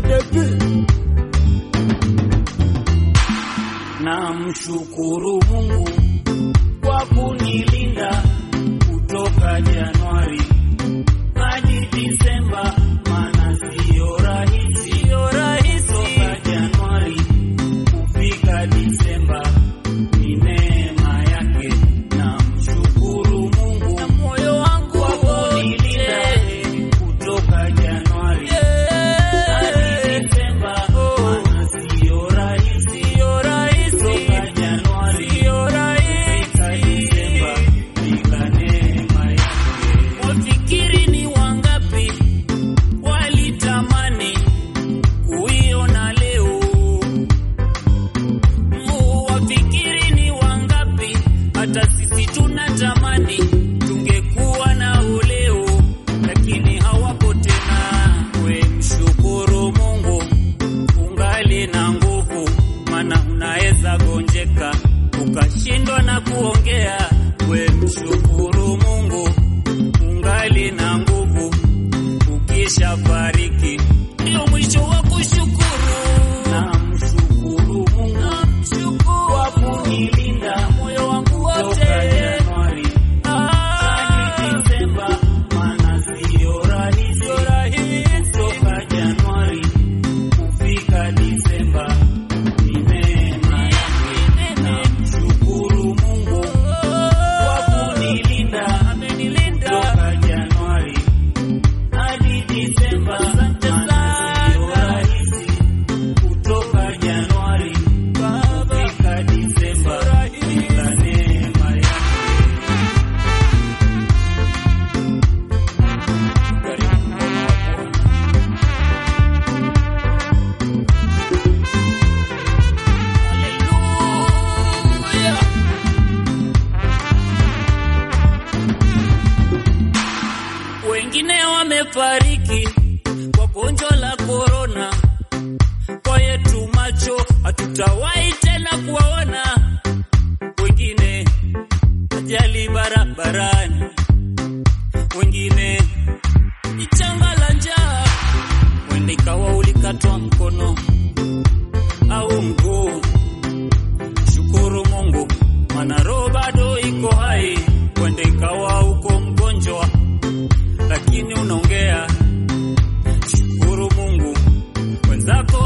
Debi. Namshukuru Mungu kwa kunilinda kutoka Januari hadi Disemba, maana sio rahisi, sio rahisi toka Januari kufika Disemba, ni neema yake. Namshukuru Mungu Na moyo wangu kwa kunilinda wote. kutoka Januari hadi Disemba, maana sio rahisi, Sio rahisi, toka Januari sio kufika Disemba, rahisi. bila neema yake. Wafikiri ni wangapi walitamani kuiona leo? Mu wafikiri ni wangapi hata sisi tunatamani tungekuwa nao leo, lakini hawapo tena. We mshukuru Mungu ungali na nguvu, maana unaweza gonjeka ukashindwa na kuongea. We mshukuru Mungu ungali na nguvu, ukisha fariki ndio mwisho wa kushukuru. Namshukuru Mungu Namshukuru kwa kunilinda moyo wangu toka wote. Januari hadi Ah, Disemba, maana sio rahisi sio rahisi. toka Januari kufika Disemba, ni neema yake. Namshukuru Mungu kwa kunilinda Amenilinda. toka Januari hadi Disemba, Asante maana sio sana. rahisi kutoka Januari kufika Disemba, bila neema yake. Karibu mkono wa Bwana. Haleluya. Wengine wamefariki kwa gonjwa la korona, kwa yetu macho hatutawahi tena kuwaona. Wengine ajali barabarani, wengine ni janga la njaa, wende ikawa ulikatwa mkono au mguu. Shukuru Mungu, maana roho bado iko hai. Wende ikawa uko mgonjwa, lakini unaongea. Shukuru Mungu, wenzako